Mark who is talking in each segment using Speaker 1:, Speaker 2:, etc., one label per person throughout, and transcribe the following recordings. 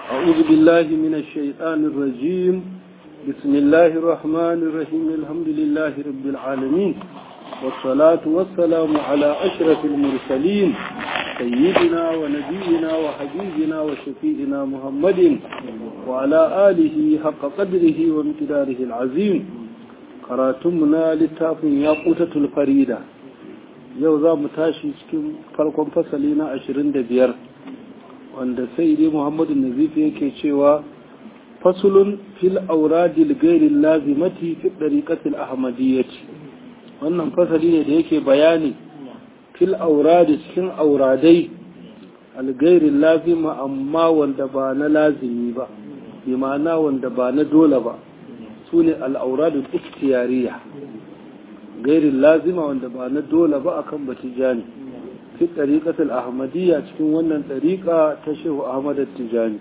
Speaker 1: أعوذ بالله من الشيطان الرجيم بسم الله الرحمن الرحيم الحمد لله رب العالمين والصلاة والسلام على أشرف المرسلين سيدنا ونبينا وحبيبنا وشفيئنا محمد وعلى آله حق قدره وامتداره العظيم قراتمنا للتاف ياقوتة الفريدة يوضا متاشي cikin farkon fasali na 25 wanda sai dai muhammadu nazifi yake cewa fasulun fil auradil gairin lazimati fi ɗariƙatil ahmadiyyati wannan fasali ne da yake bayani fil auradi cikin auradai algairin lazima amma wanda ba na lazimi ba bi ma'ana wanda ba na dole ba su ne al'auradul ikhtiyariya gairin lazima wanda ba na dole ba akan batijani في الطريقة الأحمدية تكون ونن طريقة تشيه أحمد التجاني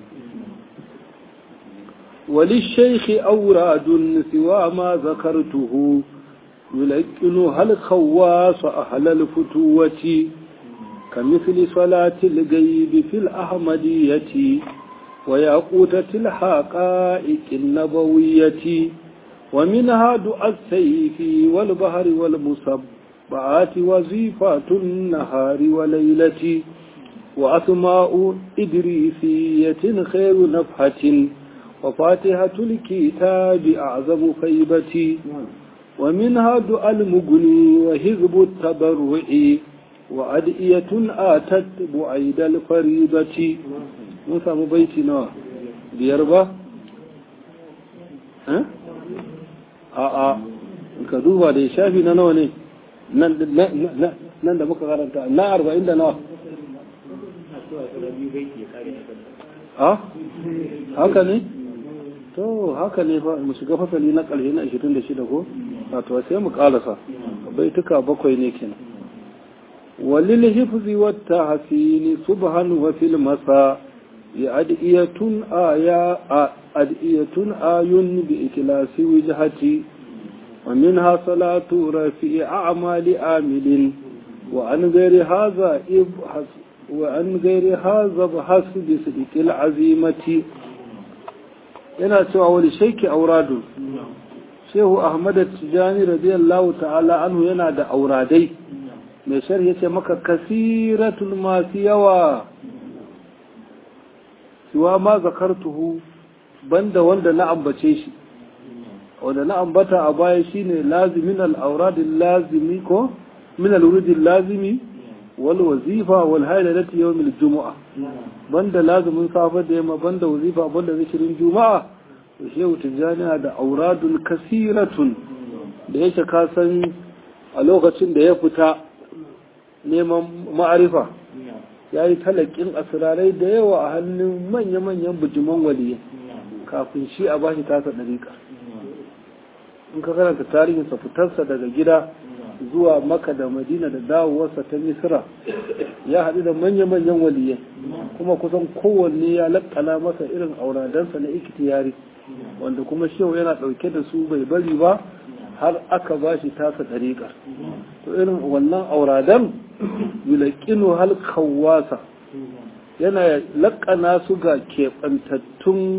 Speaker 1: وللشيخ أوراد سوى ما ذكرته يلقنها الخواص أهل الفتوة كمثل صلاة الغيب في الأحمدية وياقوتة الحقائق النبوية ومنها دعاء السيف والبحر والمصب بعات وظيفات النهار وليلة وأسماء إدريسية خير نفحة وفاتحة الكتاب أعظم خيبة ومنها دعاء المغني وهزب التبرع وأدئية آتت بعيد الفريضة موسى بيتنا بيربا ها آه آه كذوبا دي شافي نانوني nan da muka karanta na arba'in da nawa a haka ne to haka ne fa mu shiga fasali na ƙarshe na 26 ko wato sai mu ƙarasa baituka bakwai ne kenan walil hifzi wat tahsini subhan wa fil masa ya adiyatun aya adiyatun ayun bi ikhlasi wijhati ومنها صلاة رفيع أعمال آمل وعن غير هذا ابحث وعن غير هذا ابحث بصدق العزيمة yana cewa wani shaiki auradu shehu ahmad tijani radiyallahu ta'ala anhu yana da auradai mai sharhi yace maka kasiratul masu yawa siwa ma zakartuhu banda wanda na ambace shi wanda na ambata a baya shine lazimin al'auradin lazimi ko min al'uridin lazimi wal wazifa wal hailalati yawmil juma'a banda lazimin safa da yamma banda wazifa banda zikirin juma'a to shehu tijjani da auradun kasiratun da yake ka san a lokacin da ya fita neman ma'arifa ya yi talakin asirarai da yawa a hannun manya-manyan bujiman waliyai kafin shi a bashi tasa ɗariƙa in ka karanta tarihinsa fitarsa daga gida zuwa maka da madina da dawowarsa ta misira ya haɗu da manya-manyan waliyai kuma kusan kowanne ya lakkana masa irin auradansa na ikitiyari wanda kuma shehu yana ɗauke da su bai bari ba har aka ba shi tasa ɗariƙa to irin wannan auradan yulaƙinu hal kawasa yana lakkana su ga keɓantattun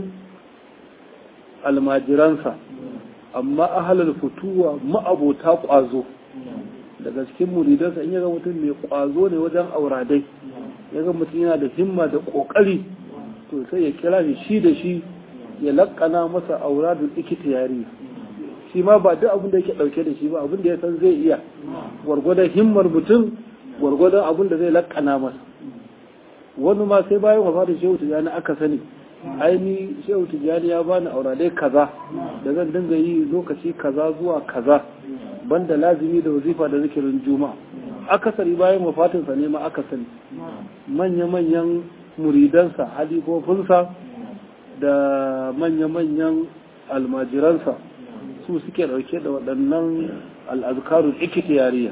Speaker 1: almajiransa amma ahalar fituwa ma'abota ƙwazo daga cikin muridansa in yaga mutum mai ƙwazo ne wajen auradai yaga mutum yana da himma da ƙoƙari to sai ya kira shi shi da shi ya laƙana masa auradun ikita yari shi ma ba duk abin da yake ɗauke da shi ba abin da ya san zai iya gwargwadon himmar mutum gwargwadon abin da zai laƙana masa wani ma sai bayan wafa da shehu tijjani aka sani aini shehu tijjani ya bani auradai kaza da zan dinga yi lokaci kaza zuwa kaza banda lazimi da wazifa da zikirin juma'a akasari bayan wafatinsa ne ma aka sani manya-manyan muridansa halifofinsa da manya-manyan almajiransa su suke dauke da waɗannan al'azkarun ikitiyariya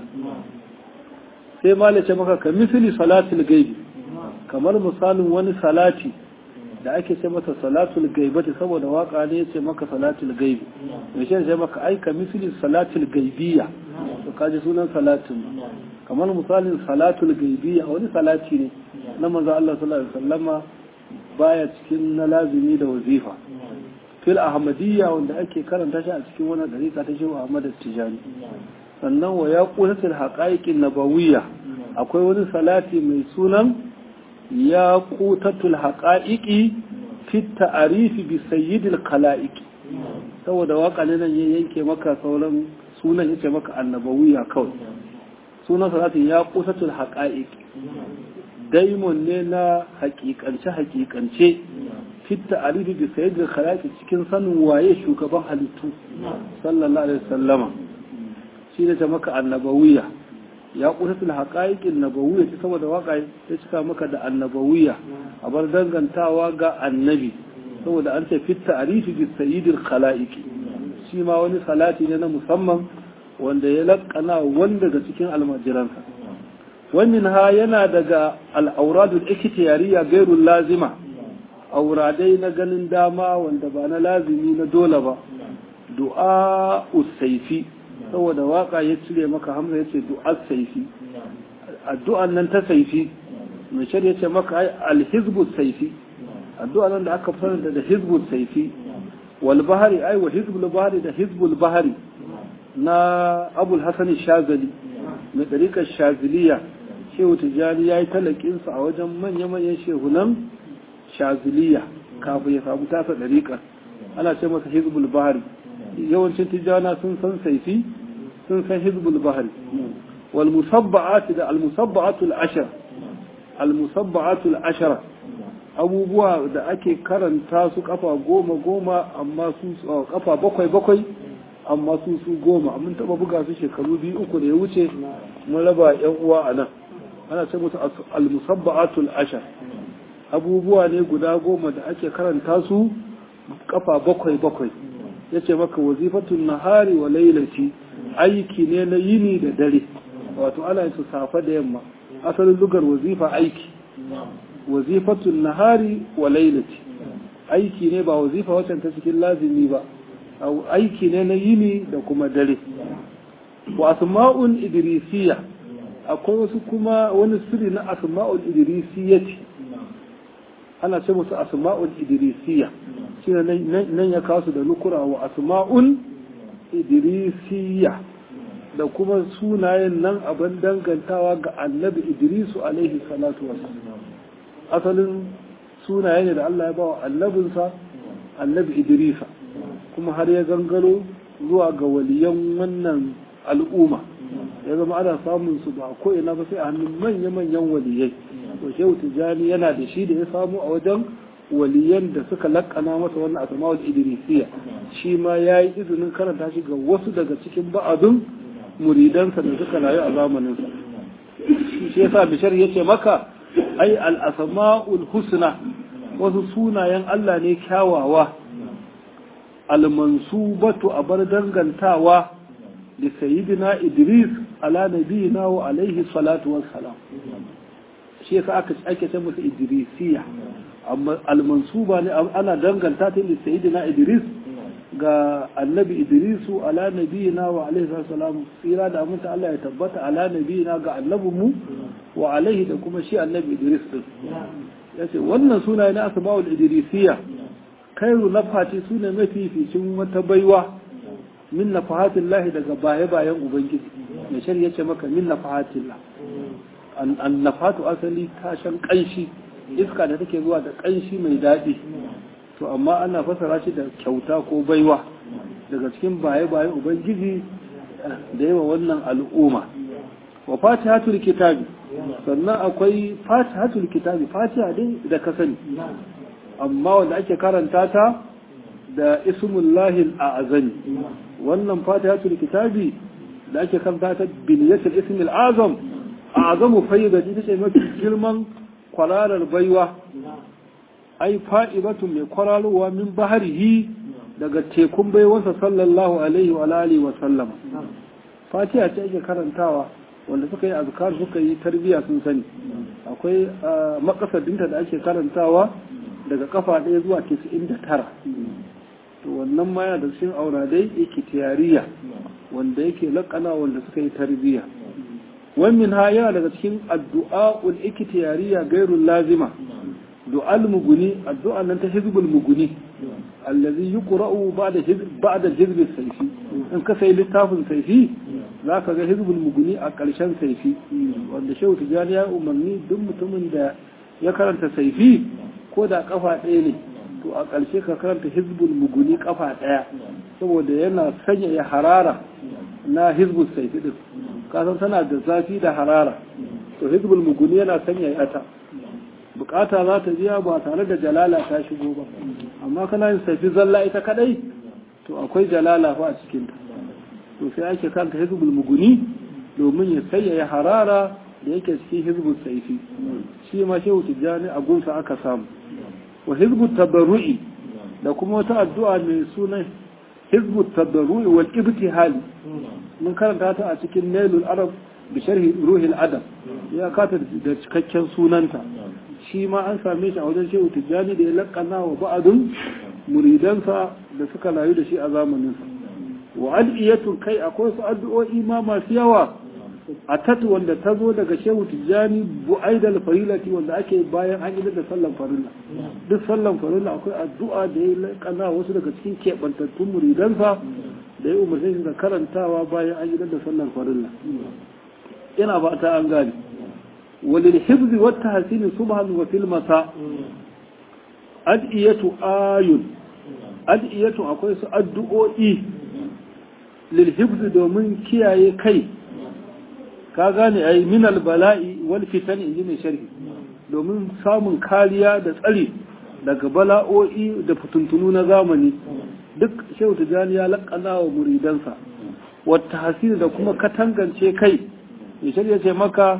Speaker 1: sai malace maka ka misali salatul gaibi kamar misalin wani salati da ake ce mata salatul gaibati saboda waka ne ya ce maka salatul gaibi mai shi ce maka aika misali salatul gaibiya to kaji sunan salatin kamar misalin salatul gaibiya wani salati ne na manzo Allah sallallahu alaihi wasallama baya cikin na lazimi da wazifa fil ahmadiyya wanda ake karanta shi a cikin wannan dariƙa ta shehu ahmad tijani sannan wa ya qulatul haqaiqin nabawiyya akwai wani salati mai sunan ya qutatul haqaiqi fi ta'rifi bi sayyidil khalaiqi saboda waka ne nan ya yanke maka sauran sunan yace maka annabawiya kawai sunan salatin ya qutatul haqaiqi daimon ne na hakikance hakikance fitta alifi bi sayyidil khalaqi cikin sanin waye shugaban halittu sallallahu alaihi wasallama shi ne ta maka annabawiya ya qutatul haqaiqin nabawiyya ta saboda waka ta cika maka da annabawiya a bar dangantawa ga annabi saboda an ce fitta alifi bi sayyidil khalaqi shi ma wani salati ne na musamman wanda ya lakkana wanda daga cikin almajiransa wannan ha yana daga al'auradul ikhtiyariya gairul lazima auradai na ganin dama wanda ba na lazimi na dole ba du'a usaifi saboda waka ya cire maka hamza yace du'a saifi addu'an nan ta saifi mai shari'a ce maka ai alhizbu saifi addu'an nan da aka fara da hizbu saifi wal bahari ai wa hizbul bahari da hizbul bahari na abul hasan shazali mai ɗariƙar shaziliya shehu tijjani ya yi talakinsa a wajen manya-manyan shehunan shaziliya kafin ya samu tasa ɗariƙar ana ce masa hizbul bahari yawancin tijjana sun san saifi sun san hizbul bahari wal musabba'ati da al musabba'atul ashar al musabba'atul ashara abubuwa da ake karanta su kafa goma goma amma su kafa bakwai bakwai amma su su goma mun taba buga su shekaru biyu uku da ya wuce mun raba yan uwa a nan ana ce musu al-musabba'atul ashar abubuwa ne guda goma da ake karanta su kafa bakwai bakwai yace maka wazifatun nahari wa lailati aiki ne na yini da dare wato ana su safa da yamma asalin lugar wazifa aiki wazifatun nahari wa lailati aiki ne ba wazifa wacce ta cikin lazimi ba aiki ne na yini da kuma dare wa asma'un idrisiya akwai wasu kuma wani sirri na asma'ul idrisiyyati ana ce musu asma'ul idrisiyya shi nan ya kawo su da nukura wa asma'un idrisiyya da kuma sunayen nan abin dangantawa ga annabi idrisu alaihi salatu wasallam asalin sunaye ne da Allah ya ba wa annabinsa annabi idrisa kuma har ya gangaro zuwa ga waliyan wannan al'umma ya zama ana samun su ba ko ina ba sai a hannun manya-manyan waliyai to shehu tijani yana da shi da ya samu a wajen waliyan da suka lakana masa wannan asma'ul idrisiya shi ma ya yi izinin karanta shi ga wasu daga cikin ba'adun muridansa da suka rayu a zamaninsa shi yasa bishar yace maka ai al-asma'ul husna wasu sunayen Allah ne kyawawa al-mansubatu a bar dangantawa da sayyidina Idris ala nabiyina wa alaihi salatu wassalam shi yasa aka ake ce musu Idrisiya amma al-mansuba ne ana danganta ta da sayyidina Idris ga annabi Idrisu ala nabiyina wa alaihi salam tsira da aminta Allah ya tabbata ala nabiyina ga annabinmu wa alaihi da kuma shi annabi Idris din yace wannan sunaye na asma'ul idrisiya khairu nafati sune mafificin wata baiwa min nafahatillahi daga baye bayan ubangiji mai shari yace maka min nafahatillah an nafatu asali tashan kanshi iska da take zuwa da kanshi mai daɗi to amma ana fasara shi da kyauta ko baiwa daga cikin baye bayan ubangiji da yawa wannan al'umma wa fatihatul kitabi sannan akwai fatihatul kitabi fatiha dai da ka sani amma wanda ake karanta ta da ismullahi al'azami wannan fatihatul kitabi da ake karanta ta biliyatul ismil azam azamu fayyada ita ce mafi girman kwararar baiwa ai fa'ibatu mai kwararowa min baharihi daga tekun baiwarsa sallallahu alaihi wa alihi wa sallama fatiha ce ake karantawa wanda suka yi azkar suka yi tarbiya sun sani akwai makasadinta da ake karantawa daga kafa ɗaya zuwa 99 to wannan ma yana da cikin auradai ikitiyariya wanda yake laƙana wanda suka yi tarbiya wannan ha yana daga cikin addu'a ul ikitiyariya gairun lazima du'al muguni addu'a nan ta hizbul muguni allazi yuqra'u ba'da hizb ba'da hizb sayfi in ka sai littafin sayfi zaka ga hizbul muguni a ƙarshen sayfi wanda shehu tijani ya umarni duk mutumin da ya karanta sayfi ko da kafa ɗaya ne to a ƙarshe ka karanta hizbul muguni kafa ɗaya saboda yana sanya ya harara na hizbul sayfi din kasan tana da zafi da harara to hizbul muguni yana sanya ya ta bukata za ta biya ba tare da jalala ta shigo ba amma kana yin safi zalla ita kadai to akwai jalala fa a cikin ta to sai ake kanta hizbul muguni domin ya sayyaya harara da yake cikin hizbul saifi shi ma shehu tijjani a gunsa aka samu wa hizbul tabarru'i da kuma wata addu'a mai sunan hizbul tabarru'i wal ibtihali mun karanta ta a cikin nailul arab bi sharhi ruhil adab ya kata da cikakken sunanta shi ma an same shi a wajen shehu tijjani da ya lakana wa ba'adun muridansa da suka layu da shi a zamaninsa wa ad'iyatun kai akwai su addu'o'i ma masu yawa a tatu wanda ta zo daga shehu tijjani bu'aidal farilati wanda ake bayan an yi da sallan farilla duk sallan farilla akwai addu'a da ya lakana wasu daga cikin keɓantattun muridansa da ya umarce shi da karantawa bayan an yi da sallan farilla ina ba ta an gane وللحفظ والتحسين صبحا وفي المساء أدئية آي أدئية أقول أدئوئي للحفظ دومن كياي كي كاغاني أي من البلاء والفتن إنجين شرح domin samun kariya da tsari daga bala'o'i da fituntunu na zamani duk shehu tijjani ya laƙana wa muridansa wata hasiri da kuma katangance kai ya shirya ce maka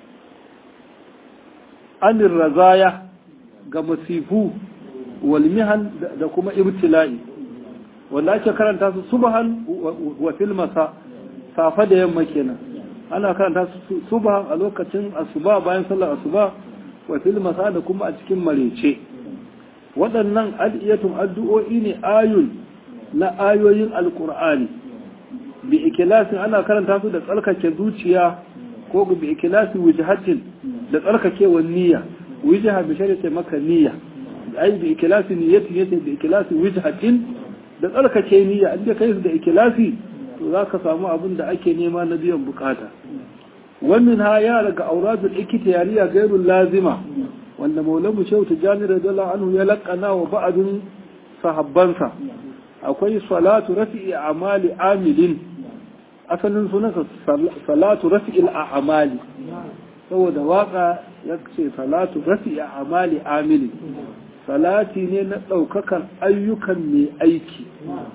Speaker 1: anin razaya ga masifu walmihan da kuma ibtila'i wanda ake karanta su subhan wa fil masa safa da yamma kenan ana karanta su subhan a lokacin asuba bayan sallar asuba wa fil masa da kuma a cikin marece waɗannan adiyatun addu'o'i ne ayun na ayoyin alkur'ani bi ikilasin ana karanta su da tsarkake zuciya ko bi ikilasi wujhatin da tsarkakewar niyya wujha bi shari'a maka niyya ai bi ikilasi niyyati yace bi ikilasi wujhatin da tsarkake niyya in kai su da ikilasi to zaka samu abin da ake nema na biyan bukata wannan ha ya daga auradul ikhtiyariya gairul lazima wanda maulamu shehu tijani radiyallahu anhu ya laqana wa ba'dun sahabbansa akwai salatu rafi'i amali amilin asalin sunansa salatu rafi'il a'mali saboda waka ya ce salatu rafi'i a'mali amili salati ne na ɗaukakan ayyukan mai aiki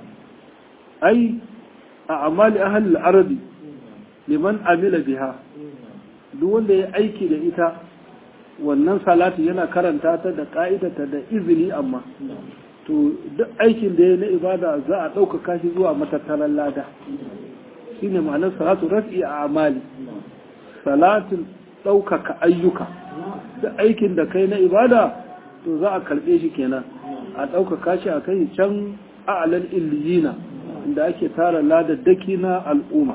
Speaker 1: ai a amali ahal arabi liman amila biha duk wanda ya aiki da ita wannan salati yana karanta ta da ka'idata da izini amma to duk aikin da ya na ibada za a ɗaukaka shi zuwa matattaran lada shine ma'anar salatu rafi a amali salatin ɗaukaka ayyuka da aikin da kai na ibada to za a karɓe shi kenan a ɗaukaka shi a kai can a'alal illiyina inda ake tara ladaddaki na al'umma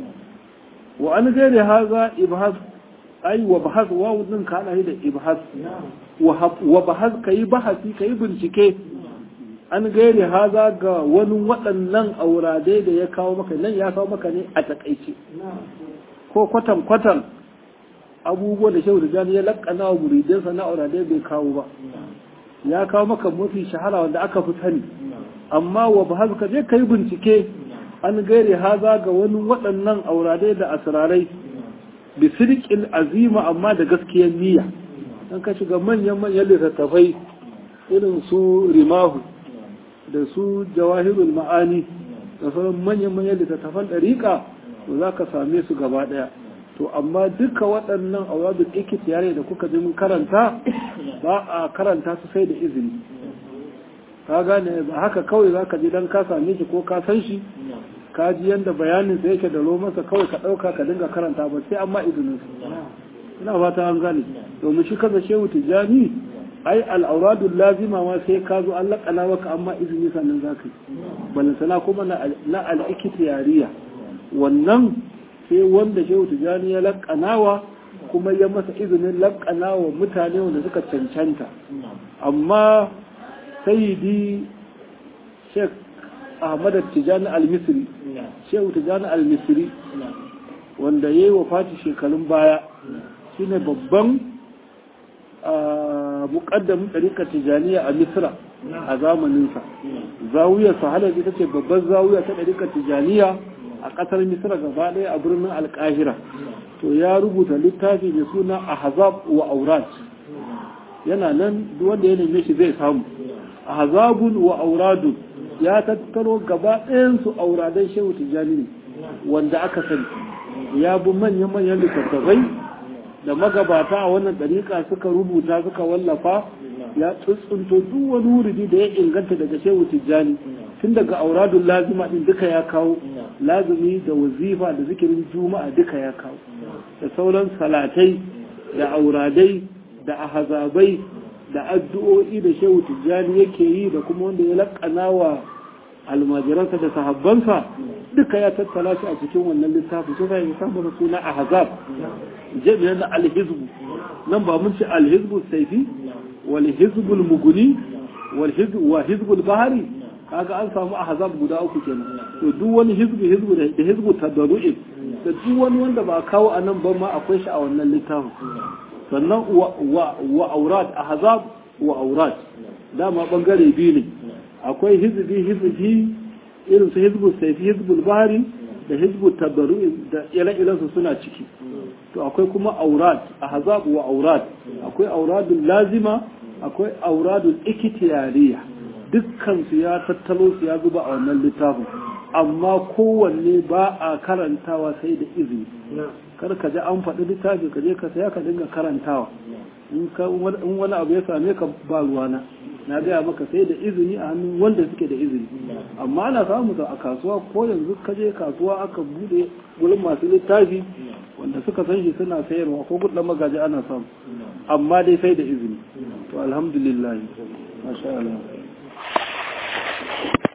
Speaker 1: wa an gaire haza ibhas ai wa bahas wa wuzin ka ana da ibhas wa bahas kayi bahasi kayi bincike an gaire haza ga wani waɗannan auradai da ya kawo maka nan ya kawo maka ne a takaice ko kwatan kwatan abubuwa da shehu da ya lakana wa muridansa na auradai bai kawo ba ya kawo maka mafi shahara wanda aka fi sani amma wa ba ka je ka yi bincike an gaire haza ga wani waɗannan auradai da asirarai bi sirƙin azima amma da gaskiyar niyya an ka shiga manyan manyan littattafai irin su rimahu da su jawahirul ma'ani da sauran manyan manyan littattafan ɗariƙa to za ka same su gaba ɗaya to amma duka waɗannan awadul ikhtiyari da kuka ji mun karanta ba a karanta su sai da izini ka gane ba haka kawai zaka ji dan ka same shi ko ka san shi ka ji yanda bayanin sa yake da masa kawai ka dauka ka dinga karanta ba sai amma izinin su ina fata an gane domin shi kaza shehu tijani ai al-awradul lazima ma sai ka zo Allah kana maka amma izini sannan zaka yi balantana kuma na al-ikhtiyariya wannan sai wanda shehu tijani ya laƙanawa kuma ya masa izinin laƙana wa mutane wanda suka cancanta amma sayidi sheikh ahmad tijani al-misri shehu tijani al-misri wanda ya yi wa fati shekarun baya shine babban muƙaddamin ɗarikar tijaniya a misra a zamaninsa zawiyar sahalar ita ce babban zawiya ta ɗarikar tijaniya a ƙasar misra gaba ɗaya a birnin alƙahira to ya rubuta littafi mai suna ahzab wa aurat yana nan duk wanda ya neme shi zai samu ahzabun wa auradun ya tattaro gaba ɗayan su auradan shehu tijani ne wanda aka sani ya bi manya-manyan littattafai da magabata a wannan ɗariƙa suka rubuta suka wallafa ya tsuntsunto duk wani wuridi da ya inganta daga shehu tijjani tun daga auradun lazima ɗin duka ya kawo lazumi da wazifa da zikirin juma'a duka ya kawo da sauran salatai da auradai da ahazabai da addu'o'i da shehu tijjani yake yi da kuma wanda ya laƙana wa almajiransa da sahabbansa duka ya tattala shi a cikin wannan littafi sai ya samu suna ahzab jami'an na alhizbu nan ba mun ce alhizbu saifi wal hizbul muguni wal hizbu wa hizbul bahari kaga an samu ahzab guda uku kenan to duk wani hizbu hizbu da hizbu tadarru'i da duk wani wanda ba kawo a nan ba ma akwai shi a wannan littafin sannan wa wa aurat ahzab wa aurat dama bangare biyu ne akwai hizbi hizbi irin su hizbul saifi hizbul bahari da hizbul tabaru da ire su suna ciki to akwai kuma aurat ahzab wa aurat akwai auradul lazima akwai auradul ikhtiyariya dukkan su ya tattalo su ya zuba a wannan littafin amma kowanne ba a karantawa sai da izini kar ka ji an faɗi littafi ka je ka saya ka dinga karantawa in wani abu ya same ka ba ruwana na gaya maka sai da izini a hannun wanda suke da izini amma ana samu a kasuwa ko yanzu ka je kasuwa aka bude wurin masu littafi wanda suka san shi suna sayarwa ko gudun magaji ana samu amma dai sai da izini to alhamdulillah masha Allah